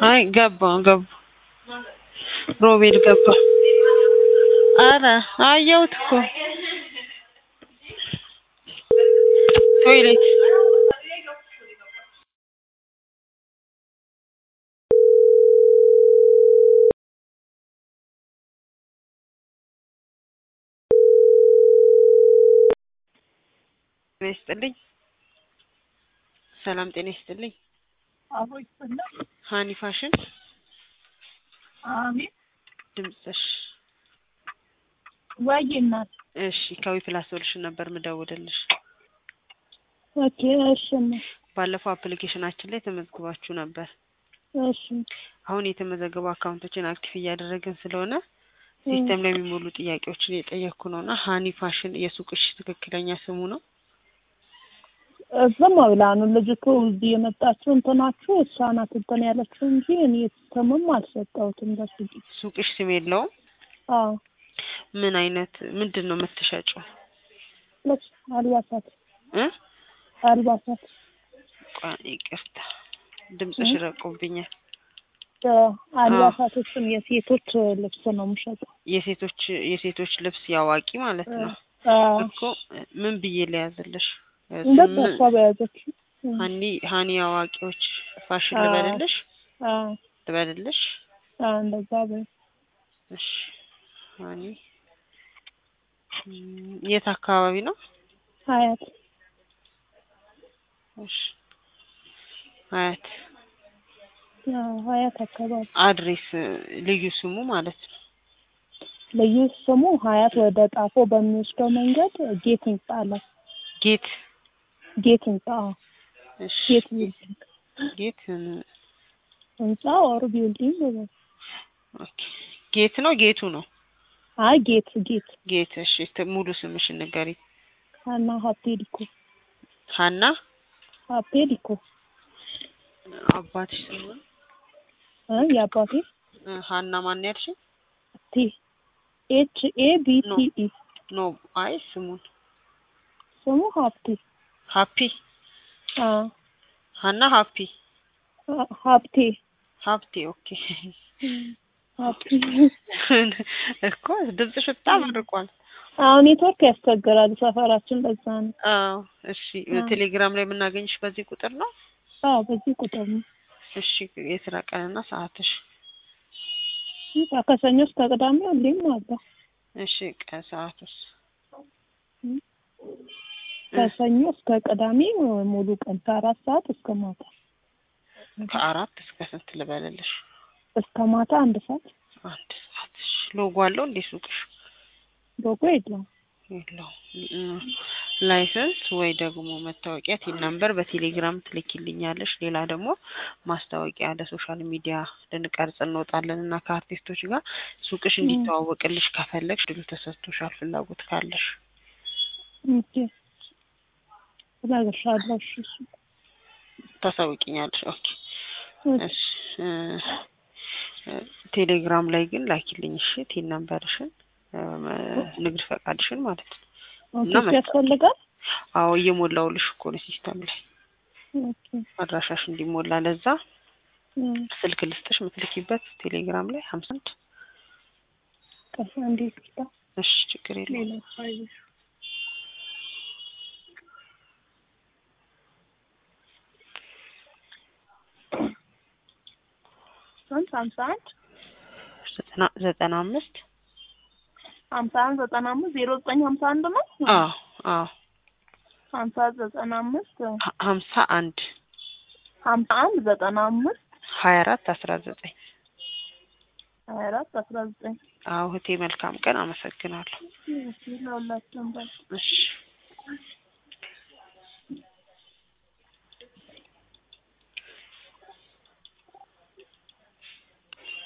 አይ ገባ ገባ ሮቤል ገባ። አረ አየሁት እኮ ቶይሌት ጤና ይስጥልኝ። ሰላም ጤና ይስጥልኝ። አቦ ይስጥልኝ። ሀኒ ፋሽን አሜን። ድምፅሽ ወይ እናት እሺ፣ ከዊ ፕላስ ሶሉሽን ነበር ምደውልልሽ። ኦኬ። እሺ እናት ባለፈው አፕሊኬሽናችን ላይ ተመዝግባችሁ ነበር። እሺ አሁን የተመዘገቡ አካውንቶችን አክቲቭ እያደረግን ስለሆነ ሲስተም ላይ የሚሞሉ ጥያቄዎችን እየጠየቅኩ ነው እና ሀኒ ፋሽን የሱቅሽ ትክክለኛ ስሙ ነው? ዝም ብላ ነው ልጅቱ እዚህ የመጣችው እንትናችሁ እሷ ናት እንትን ያለችው እንጂ እኔ ስምም አልሰጠሁትም ለሱ። ሱቅሽ ስም የለውም? አዎ ምን አይነት ምንድን ነው የምትሸጪው? ልብስ፣ አልባሳት እ አልባሳት ቆይ ይቅርታ ድምፅሽ ረቆብኛል። አልባሳቶችን የሴቶች ልብስ ነው የምሸጠው። የሴቶች የሴቶች ልብስ ያዋቂ ማለት ነው አዎ እኮ ምን ብዬ ልያዝልሽ? በቃ እሷ በያዘች ሀኒ ሀኒ አዋቂዎች ፋሽን አዎ። ልበልልሽ አዎ ልበልልሽ? አዎ እንደዛ በይ። እሺ ሀኒ እም፣ የት አካባቢ ነው? ሀያት እሺ ሀያት አዎ ሀያት አካባቢ አድሬስ ልዩ ስሙ ማለት ነው። ልዩ ስሙ ሀያት ወደ ጣፎ በሚወስደው መንገድ ጌት ህንጻ አለ። ጌት ጌት ህንጻ አዎ። እሺ ጌት ቢልዲንግ ጌት ህንጻ ኦር ቢልዲንግ በለው። ኦኬ ጌት ነው ጌቱ ነው አይ ጌት ጌት ጌት እሺ ት- ሙሉ ስምሽ ንገሪ ሀና ሀብቴ ዲኮ ሀና ሀብቴ ዲኮ አባትሽ ስሙ እ የአባቴ እ፣ ሀና ማን ያልሽኝ ቲ ኤች ኤ ቢ ቲ ኢ ኖ አይ ስሙን ስሙ ሀብቴ ሀፒ አዎ ሀና ሀፒ ሀ- ሀብቴ ሀብቴ ኦኬ ሀብቴ እኮ ድምፅሽ በጣም ርቋል አሁን ኔትወርክ ያስቸግራል ሰፈራችን ለዛ ነው። አዎ እሺ አዎ። ቴሌግራም ላይ የምናገኝሽ በዚህ ቁጥር ነው አዎ በዚህ ቁጥር ነው። እሺ የስራ ቀንና ሰዓትሽ በቃ ከሰኞ እስከ ቅዳሜ ሁሌም አለ። እሺ ቀን ሰዓቱስ ከሰኞ እስከ ቅዳሜ ሙሉ ቀን ከአራት ሰዓት እስከ ማታ ከአራት እስከ ስንት ልበልልሽ እስከ ማታ አንድ ሰዓት አንድ ሰዓት እሺ ሎጎ አለው እንዴ ሱቅሽ ሎጎ የለውም። የለውም ላይሰንስ ወይ ደግሞ መታወቂያ ቲን ነምበር በቴሌግራም ትልኪልኛለሽ ሌላ ደግሞ ማስታወቂያ ለሶሻል ሚዲያ ልንቀርጽ እንወጣለን እና ከአርቲስቶች ጋር ሱቅሽ እንዲተዋወቅልሽ ከፈለግሽ ድሉ ተሰጥቶሻል ፍላጎት ካለሽ ኦኬ እነግርሻለሁ። እሺ እሺ ታሳውቂኛለሽ ኦኬ እሺ እሺ እ፣ እ፣ ቴሌግራም ላይ ግን ላኪልኝ እሺ ቲን ነምበርሽን እ፣ ንግድ ፈቃድሽን ማለት ነው ኦኬ እና እሱ መጣ- ያስፈልጋል። አዎ እየሞላውልሽ እኮ ነው ሲስተም ላይ ኦኬ አድራሻሽ እንዲሞላ ለዛ እም፣ ስልክ ልስጥሽ የምትልኪበት ቴሌግራም ላይ ሀምሳ አንድ ቀስ እንዴት ይታ እሺ ችግር የለውም ሌላ ፋይል ስንት ሀምሳ አንድ ዘጠና ዘጠና አምስት ሀምሳ አንድ ዘጠና አምስት ዜሮ ዘጠኝ ሀምሳ አንድ ነው። አዎ አዎ ሀምሳ ዘጠና አምስት ሀ- ሀምሳ አንድ ሀምሳ አንድ ዘጠና አምስት ሀያ አራት አስራ ዘጠኝ ሀያ አራት አስራ ዘጠኝ አዎ እህቴ መልካም ቀን አመሰግናለሁ ለሁላችንም በል እሺ